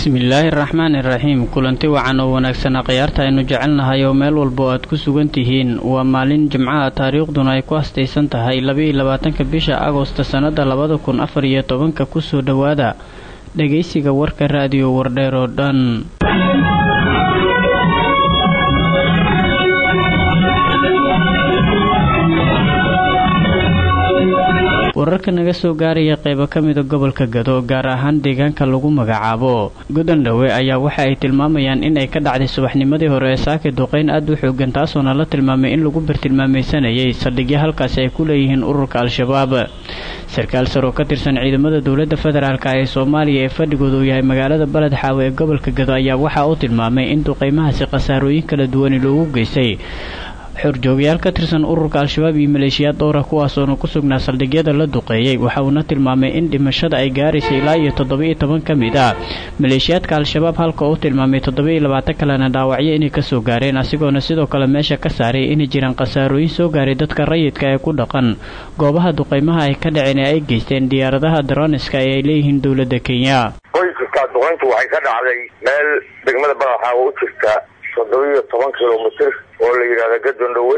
bismillaahi raxmaani iraxiim kulanti wacan oo wanaagsan akhyaarta aynu jecelnahay oo meel walba oo aad ku sugan tihiin waa maalin jimcaha taariikhduna ay ku hastaysan tahay labaiyo labaatanka bisha agosta sannada labada kun afar iyo tobanka kusoo dhowaada dhegaysiga warka raadiyo wardheer oo dhan wararka naga soo gaaraya qeybo ka mida gobolka gado gaar ahaan deegaanka lagu magacaabo gudandhowe ayaa waxa ay tilmaamayaan in ay ka dhacday subaxnimadii hore ee saaki duqeyn aad u xoogan taasoona la tilmaamay in lagu bartilmaamaysanayay saldhigyo halkaasi ay ku leeyihiin ururka al-shabaab sarkaal sar oo ka tirsan ciidamada dowladda federaalk ee soomaaliya ee fadhigooda uu yahay magaalada baled xaawe ee gobolka gado ayaa waxa uu tilmaamay in duqeymahaasi khasaarooyin kala duwani loogu geystay xorjoogayaal ka tirsan ururka al-shabaab iyo maleeshiyaad dhowra kuwaasoona ku sugnaa saldhigyada la duqeeyey waxa uuna tilmaamay in dhimashada ay gaaraysa ilaa iyo toddoba-iyo toban ka mid ah maleeshiyaadka al-shabaab halka uu tilmaamay toddoba-iyo labaatan kalena dhaawacyo inay kasoo gaareen asigoona sidoo kale meesha ka saaray inay jiraan khasaarooyin soo gaaray dadka rayidka ee ku dhaqan goobaha duqeymaha ay ka dhaceen ee ay geysteen diyaaradaha daroniska ee ay leeyihiin dowladda kenya qoysaska duqeyntu waxay ka dhacday meel degmada badaxaawa u jirta toddoba-iyo toban kilomitr oo la yidhahda gadondhowe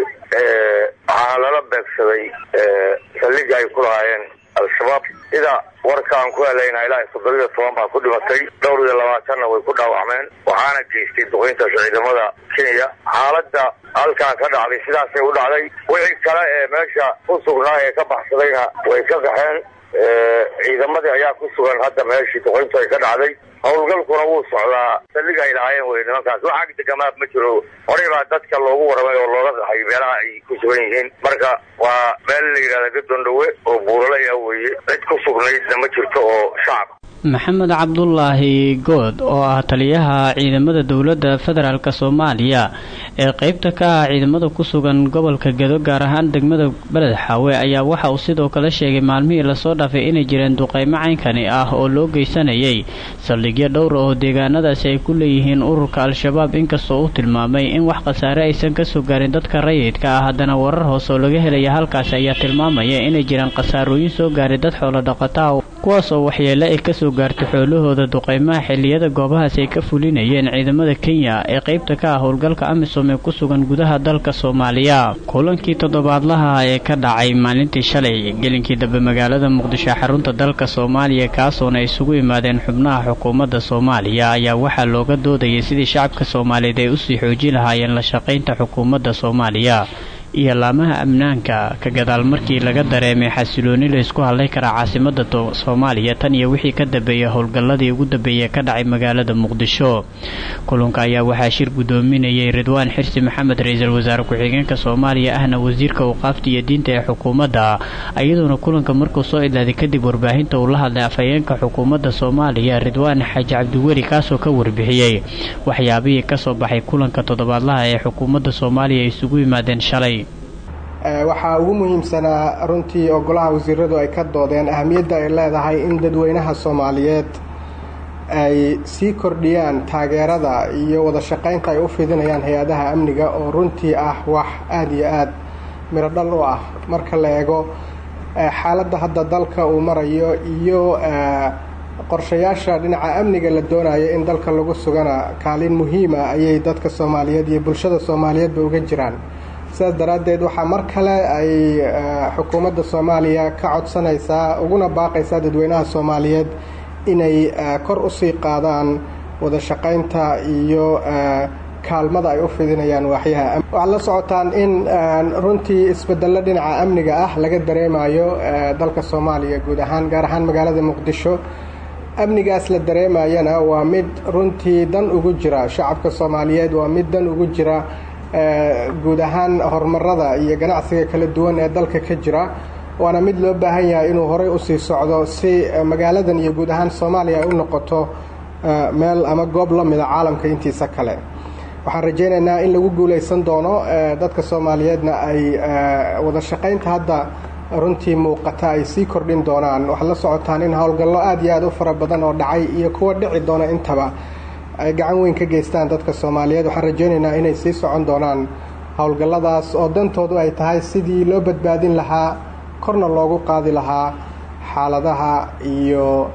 waxaana lala beegsaday saldhiga ay ku lahaayeen al-shabaab sida warkaan ku helayna ilaa toddoba-iyo toban baa ku dhimatay dhowr iyo labaatanna way ku dhaawacmeen waxaana geystay duqeyntaas ciidamada kenya xaaladda halkaan ka dhacday sidaasay u dhacday wixii kale ee meesha ku sugnaa ee ka baxsadayna way ka qaxeen ciidamadii ayaa ku sugan hadda meeshii duqeyntu ay ka dhacday howlgalkuna wuu socdaa saldhiga ay lahaayeen wey nimankaas wax ag degamaad ma jiro horey baa dadka loogu warramay oo looga qaxay meelaha ay ku sugan yihiin marka waa meel la yidhahda gadondhowe oo buuralay ah weeye cid ku sugnaydna ma jirto oo shacab maxamed cabdulaahi good oo ah taliyaha ciidamada dowladda federaalk soomaaliya ee qeybta ka ah ciidamada ku sugan gobolka gado gaar ahaan degmada beled xaawe ayaa waxa uu sidoo kale sheegay maalmihii lasoo dhaafay inay jireen duqeymo caynkani ah oo loo geysanayay saldhigyo dhowra oo deegaanadaasi ay ku leeyihiin ururka al-shabaab inkastoo uu tilmaamay in wax khasaare aysan kasoo gaarin dadka rayidka ah haddana warar hoose oo laga helaya halkaasi ayaa tilmaamaya inay jiraan khasaarooyin soo gaaray dad xoolo dhaqataha kuwaas oo waxyeele ay kasoo gaartay xoolahooda duqeymaha xilliyada goobahaasi ay ka fulinayeen ciidamada kenya ee qeybta ka ah howlgalka amisom ee ku sugan gudaha dalka soomaaliya kulankii toddobaadlaha ee ka dhacay maalintii shalay gelinkii dambe magaalada muqdisho xarunta dalka soomaaliya kaasoona ay isugu yimaadeen xubnaha xukuumadda soomaaliya ayaa waxaa looga doodayay sidii shacabka soomaaliyeed ay usii xoojin lahaayeen la shaqaynta xukuumadda soomaaliya iyo laamaha amnaanka ka gadaal markii laga dareemay xasilooni laysku hadlay karaa caasimada soomaaliya tan iyo wixii ka dambeeyay howlgalladii ugu dambeeyay ka dhacay magaalada muqdisho kulanka ayaa waxaa shir guddoominayay ridwaan xirsi maxamed ra-iisul wasaare ku-xigeenka soomaaliya ahna wasiirka awqaafta iyo diinta ee xukuumadda iyadoona kulanka markuu soo idlaaday kadib warbaahinta uu la hadlay afhayeenka xukuumadda soomaaliya ridwaan xaaji cabdiweli kaasoo ka warbixiyey waxyaabihii kasoo baxay kulanka toddobaadlaha ee xukuumadda soomaaliya ay isugu yimaadeen shalay waxaa ugu muhiimsanaa runtii oo golaha wasiiradu ay ka doodeen ahamiyadda ay leedahay in dadweynaha soomaaliyeed ay sii kordhiyaan taageerada iyo wada shaqaynta ay u fidinayaan hay-adaha amniga oo runtii ah wax aada iyo aada miro dhal u ah marka la eego xaaladda hadda dalka uu marayo iyo qorshayaasha dhinaca amniga la doonayo in dalka lagu sugana kaalin muhiima ayay dadka soomaaliyeed iyo bulshada soomaaliyeedba uga jiraan sidaas daraaddeed waxaa mar kale ay xukuumadda soomaaliya ka codsanaysaa uguna baaqaysaa dadweynaha soomaaliyeed inay kor usii qaadaan wada shaqaynta iyo kaalmada ay u fidinayaan waaxyaha waxaad la socotaan in runtii isbedello dhinaca amniga ah laga dareemayo dalka soomaaliya guud ahaan gaar ahaan magaalada muqdisho amnigaas la dareemayana waa mid runtii dan ugu jira shacabka soomaaliyeed waa mid dan ugu jira guud ahaan horumarada iyo ganacsiga kala duwan ee dalka ka jira waana mid loo baahan yahay inuu horey usii socdo si magaaladan iyo guud ahaan soomaaliya ay u noqoto meel ama goob la mida caalamka intiisa kale waxaan rajaynaynaa in lagu guulaysan doono dadka soomaaliyeedna ay wada shaqaynta hadda runtii muuqata ay sii kordhin doonaan waxaad la socotaan in howlgallo aada iyo aada u fara badan oo dhacay iyo kuwa dhici doona intaba ay gacan weyn ka geystaan dadka soomaaliyeed waxaan rajaynaynaa inay sii socon doonaan howlgalladaas oo dantoodu ay tahay sidii loo badbaadin lahaa korna loogu qaadi lahaa xaaladaha iyo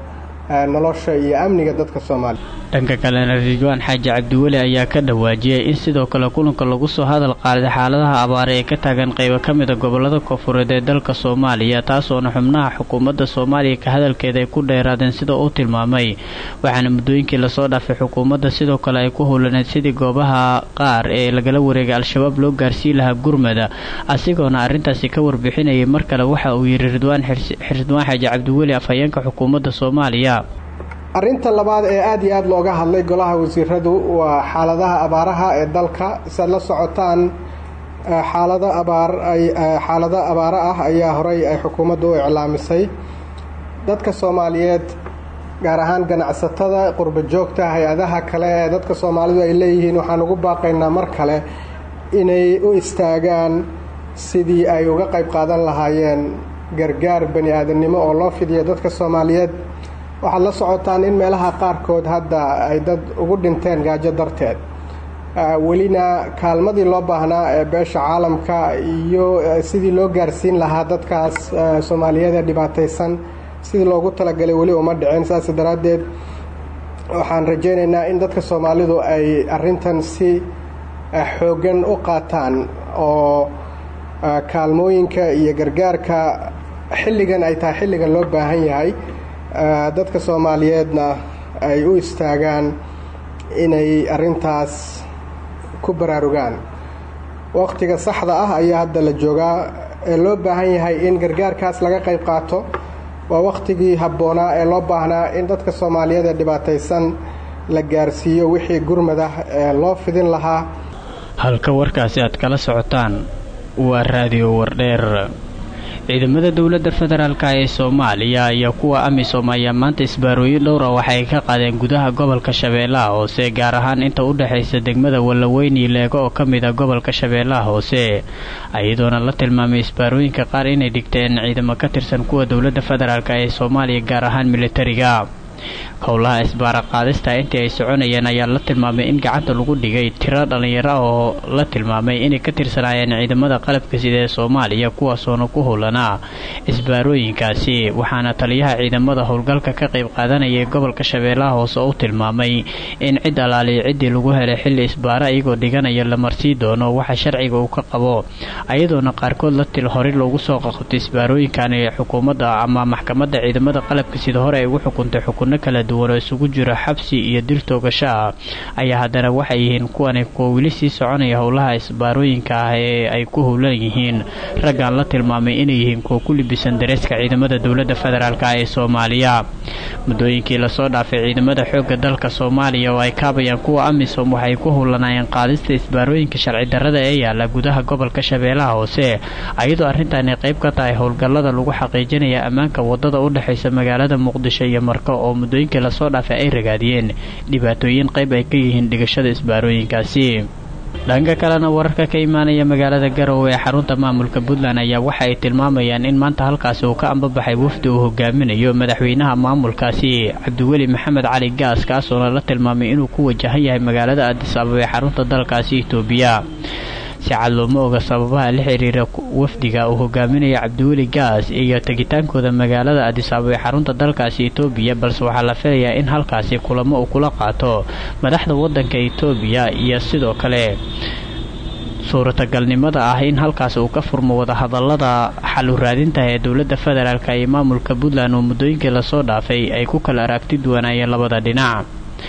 nolosha iyo amniga dadka soomaaliya dhanka kalena ridwaan xaaji cabdiweli ayaa ka dhawaajiyay in sidoo kale kulanka lagu soo hadal qaaday xaaladaha abaare ee ka taagan qaybo ka mida gobolada koonfureed ee dalka soomaaliya taasoona xubnaha xukuumadda soomaaliya ka hadalkeeda ay ku dheeraadeen sida uu tilmaamay waxaana muddooyinkii lasoo dhaafay xukuumadda sidoo kale ay ku howlaneed sidii goobaha qaar ee lagala wareegay al-shabaab loo gaarsii lahaa gurmada asigoona arrintaasi ka warbixinayay mar kale waxa uu yidhi ridwaan ridwaan xaaji cabdiweli afhayeenka xukuumadda soomaaliya arrinta labaad ee aada iyo aada looga hadlay golaha wasiiradu waa xaaladaha abaaraha ee dalka siaad la socotaan xaalado abaar ay xaalado abaaro ah ayaa horey ay xukuumaddu u iclaamisay dadka soomaaliyeed gaar ahaan ganacsatada qurba joogta hay-adaha kale ee dadka soomaalidu ay leeyihiin waxaan ugu baaqaynaa mar kale inay u istaagaan sidii ay uga qayb qaadan lahaayeen gargaar bani aadamnimo oo loo fidiyo dadka soomaaliyeed waxaad la socotaan in meelaha qaarkood hadda ay dad ugu dhinteen gaajo darteed welina kaalmadii loo baahnaa ee beesha caalamka iyo sidii loo gaarsiin lahaa dadkaas soomaaliyeed ee dhibaataysan sidii loogu talagalay weli uma dhicin saas daraaddeed waxaan rajaynaynaa in dadka soomaalidu ay arrintan si xooggan u qaataan oo kaalmooyinka iyo gargaarka xilligan ay tahay xilligan loo baahan yahay dadka soomaaliyeedna ay u istaagaan inay arrintaas ku baraarugaan waqtiga saxda ah ayaa hadda la joogaa ee loo baahan yahay in gargaarkaas laga qayb qaato waa waqtigii habboonaa ee loo baahnaa in dadka soomaaliyeed ee dhibaataysan la gaarsiiyo wixii gurmad ah ee loo fidin lahaa halka warkaasi aad kala socotaan waa raadiyo wardheer ciidamada dowladda federaalk ee soomaaliya iyo kuwa amisom ayaa maanta isbaarooyin dhowra waxay ka qaadeen gudaha gobolka shabeellaha hoose gaar ahaan inta u dhexaysa degmada wallaweyni leego oo ka mid a gobolka shabeellaha hoose iyadoona la tilmaamay isbaarooyinka qaar inay dhigteen ciidamo ka tirsan kuwa dowladda federaalk ee soomaaliya gaar ahaan militariga howlaha isbaara qaadista intii ay soconayeen ayaa la tilmaamay in gacanta lagu dhigay tiro dhallinyaro oo la tilmaamay inay ka tirsanaayeen ciidamada qalabka sida ee soomaaliya kuwaasoona ku howlanaa isbaarooyinkaasi waxaana taliyaha ciidamada howlgalka ka qayb qaadanayay gobolka shabeellaha hoose u tilmaamay in cid alaaliya ciddii lagu helay xilli isbaara iyagoo dhiganaya la marsii doono waxa sharciga uu ka qabo ayadoona qaarkood la til horey loogu soo qaqabtay isbaarooyinkan ee xukuumadda ama maxkamadda ciidamada qalabka sida hore ay ugu xukuntay xukun kala duwan oo isugu jiro xabsi iyo dir toogasho ah ayaa haddana waxay yihiin kuwani kuwa weli sii soconaya howlaha isbaarooyinka ah ee ay ku howlan yihiin raggaan la tilmaamay inay yihiin kuwa ku libisan dareeska ciidamada dowladda federaalk ee soomaaliya muddooyinkii lasoo dhaafay ciidamada xoogga dalka soomaaliya oo ay kaabayaan kuwa amisom waxay ku howlanaayeen qaadista isbaarooyinka sharci darrada ee yaala gudaha gobolka shabeellaha hoose ayadoo arrintaani qayb ka tahay howlgallada lagu xaqiijinaya ammaanka wadada u dhexaysa magaalada muqdisho iyo marko oo muddooyinkii lasoo dhaafay ay ragaadiyeen dhibaatooyin qayb ay ka yihiin dhigashada isbaarooyinkaasi dhanka kalena wararka ka imaanaya magaalada garowe ee xarunta maamulka puntland ayaa waxa ay tilmaamayaan in maanta halkaasi uu ka ambabaxay wafdi uu hogaaminayo madaxweynaha maamulkaasi cabdiweli maxamed cali gaas kaasoona la tilmaamay inuu ku wajahan yahay magaalada adis ababa ee xarunta dalkaasi itoobiya si cad looma oga sababaha la xiriira wafdiga uu hogaaminaya cabdiweli gaas iyo tegitaankooda magaalada adisababa ee xarunta dalkaasi etoobiya balse waxaa la filayaa in halkaasi kulamo uu kula qaato madaxda wadanka etoobiya iyo sidoo kale suuratagalnimada ah in halkaas uu ka furmo wadahadalada xalu raadinta ee dowladda federaalk iyo maamulka puntland oo muddooyinkii lasoo dhaafay ay ku kala aragti duwanaayeen labada dhinac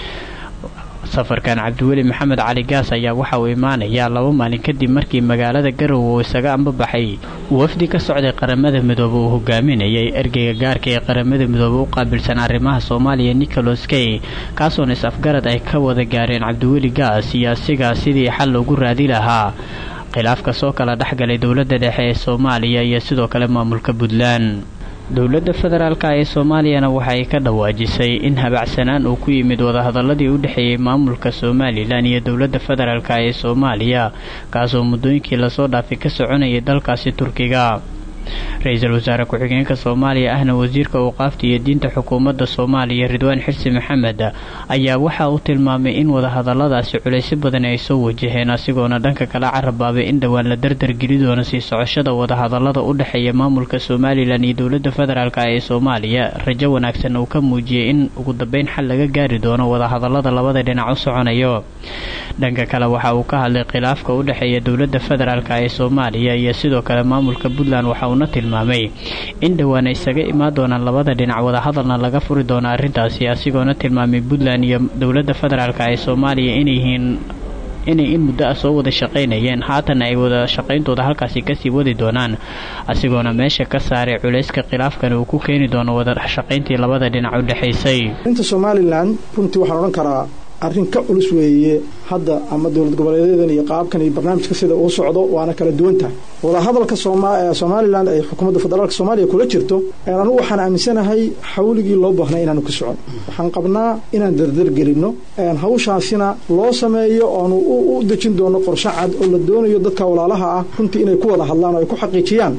safarkan cabdiweli maxamed cali gaas ayaa waxa uu imaanayaa laba maalin kadib markii magaalada garowe uu isaga ambabaxay wafdi ka socday qaramada midoobe uu hogaaminayay ergeyga gaarka ee qaramada midoobe u qaabilsan arrimaha soomaaliya nicholas key kaasoona is-afgarad ay ka wada gaareen cabdiweli gaas iyo asiga sidii xal loogu raadi lahaa khilaafka soo kala dhexgalay dowladda dhexe ee soomaaliya iyo sidoo kale maamulka puntland dowladda federaalk ee soomaaliyana waxay ka dhawaajisay in habacsanaan uu ku yimid wadahadaladii u dhexeeyey maamulka somalilan iyo dowladda federaalk ee soomaaliya kaasoo muddooyinkii lasoo dhaafay ka soconayay dalkaasi turkiga ra-iisul wasaare ku-xigeenka soomaaliya ahna wasiirka awqaafta iyo diinta xukuumadda soomaaliya ridwaan xirsi maxamed ayaa waxa uu tilmaamay in wadahadaladaasi culaysyo badan ay soo wajaheen asigoona dhanka kala carabaabay in dhowaan la dardargeli doono sii socoshada wadahadalada u dhexeeya maamulka somalilan iyo dowladda federaalk ee soomaaliya rajo wanaagsan uu ka muujiyey in ugu dambeyn xal laga gaari doono wadahadalada labada dhinac u soconayo dhanka kale waxa uu ka hadlay khilaafka u dhexeeya dowladda federaalk ee soomaaliya iyo sidoo kale maamulka puntland waxa uuna tilmaamay in dhowaan ay isaga imaan doonaan labada dhinac wadahadalna laga furi doono arrintaasi asigoona tilmaamay puntland iyo dowladda federaalk ee soomaaliya inay yihiin inay in muddo ah soo wada shaqaynayeen haatan ay wada shaqayntooda halkaasi kasii wadi doonaan asigoona meesha ka saaray culayska khilaafkan uu ku keeni doono wada shaqayntii labada dhinac u dhexaysay inta somalilan runtii waxaan odhan karaa arrin ka culus weeye hadda ama dowlad goboleedyadan iyo qaabkan iyo barnaamijka sida uu socdo waana kala duwan tahay wadahadalka somalilan ay xukuumadda federaalk soomaaliya kula jirto anugu waxaan aaminsanahay xawligii loo baahnay inaanu ka socon waxaan qabnaa inaan dardargelinno hawshaasina loo sameeyo oonu u dejin doono qorshe cad oo la doonayo dadka walaalaha ah runtii inay ku wada hadlaan oo ay ku xaqiijiyaan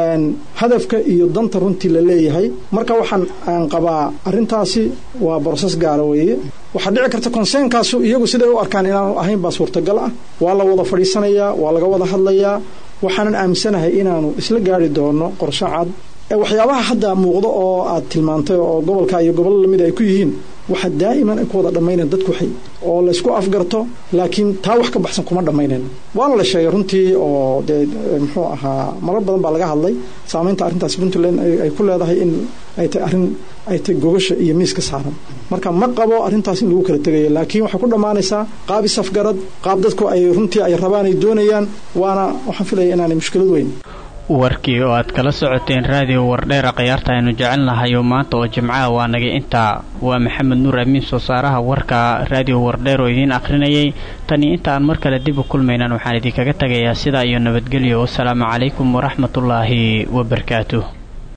hadafka iyo danta runtii la leeyahay marka waxaan aan qabaa arrintaasi waa broses gaara weeye waxaa dhici karta konseenkaasu iyagu siday u arkaan inaanu ahayn baa suurtagal ah waa la wada fadhiisanayaa waa laga wada hadlayaa waxaanan aaminsanahay inaanu isla gaari doono qorshe cad waxyaabaha hadda muuqdo oo aad tilmaantay oo gobolka iyo gobollo lamid ay ku yihiin waxa daa'iman ay ku wada dhammaynayn dadku waxay oo laysku afgarto laakiin taa wax ka baxsan kuma dhammaynayn waana la sheegay runtii oo dee muxuu ahaa marar badan baa laga hadlay saamaynta arrintaas puntland ay ku leedahay in ay tahay arrin ay tahay gogasha iyo miiska saaran marka ma qabo arrintaas in lagu kala tegayo laakiin waxay ku dhammaanaysaa qaab isafgarad qaab dadku ay runtii ay rabaan ay doonayaan waana waxaan filaya inaanay mushkilad weyn warkii oo aad kala socoteen raadiyo wardheera khiyaarta aynu jecelnahay oo maanta oo jimcaha waa nagay intaa waa maxamed nuur amiin soo saaraha warka raadiyo wardheer oo idiin akhrinayay tani inta aan mar kale dib u kulmaynan waxaan idinkaga tagayaa sidaa iyo nabadgelyo wasalaamu calaykum waraxmatullaahi wabarakaatuh